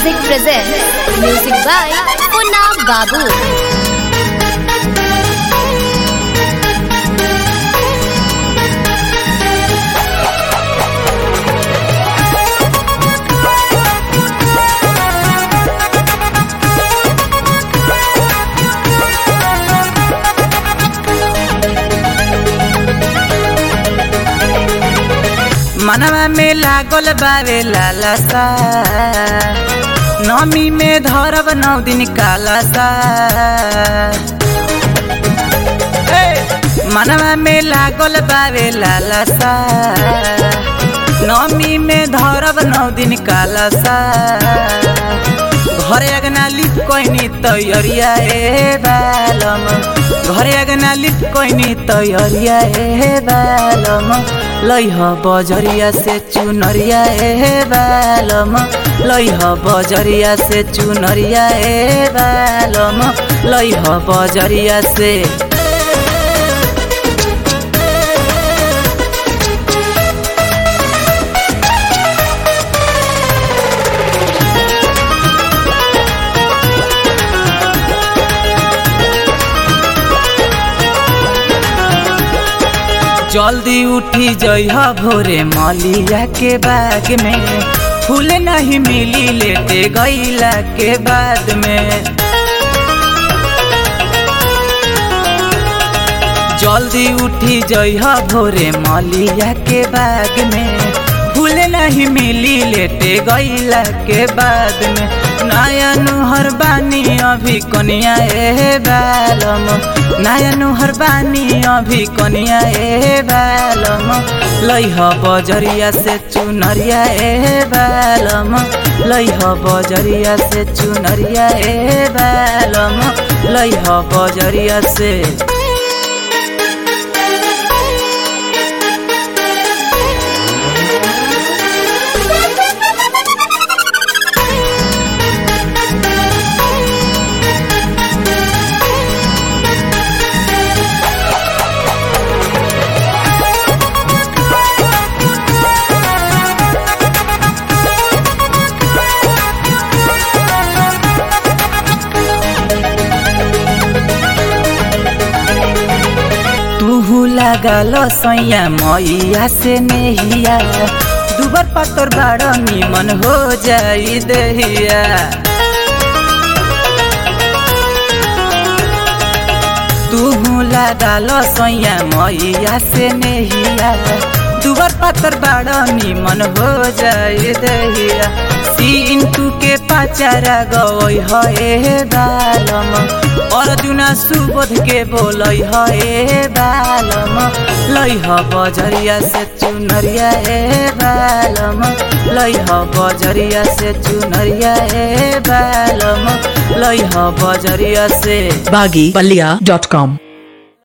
Music presents music by Punna Babu. मनवा में लागल बावे लालसा नमी में धरब नौ दिन कालसा ए, मनवा में लागल बावे लालसा नमी में धरब नौ दिन कालसा घरे अगना लिप कोइनी तैयारिया ए बालम घरे अगना लिप कोइनी तैयारिया ए बालम लैह बजरिया से चुनरिया ए बालम लैह बजरिया से चुनरिया ए बालम लैह बजरिया से जल्दी उठी जइह भोरे मलिया के बाग में फूल नहीं मिली लेटे गईला के बाद में जल्दी उठी जइह भोरे मलिया के बाग में फूल नहीं मिली लेटे गईला के बाद में नया नुहर बानी अभी कनिया ए बालम नया नुहर बानी अभी कनिया ए बालम लैह बजरिया से चुनरिया ए बालम लैह बजरिया से चुनरिया ए बालम लैह बजरिया से तुहू लागल सैया मैया से नेहिया दुबर पत्तर बाड़ निमन हो जाई दहिया तुहू लागल सैया मैया से नेहिया दुबर पत्तर बाड़ निमन हो जाई दहिया सिंटू के पाचारा गई है बालम अर्जुना सुबोध के बोल है बालम लैह बजरिया से चुनरिया ए बालम लैह बजरिया से चुनरिया ए बालम लैह बजरिया से baggypalia.com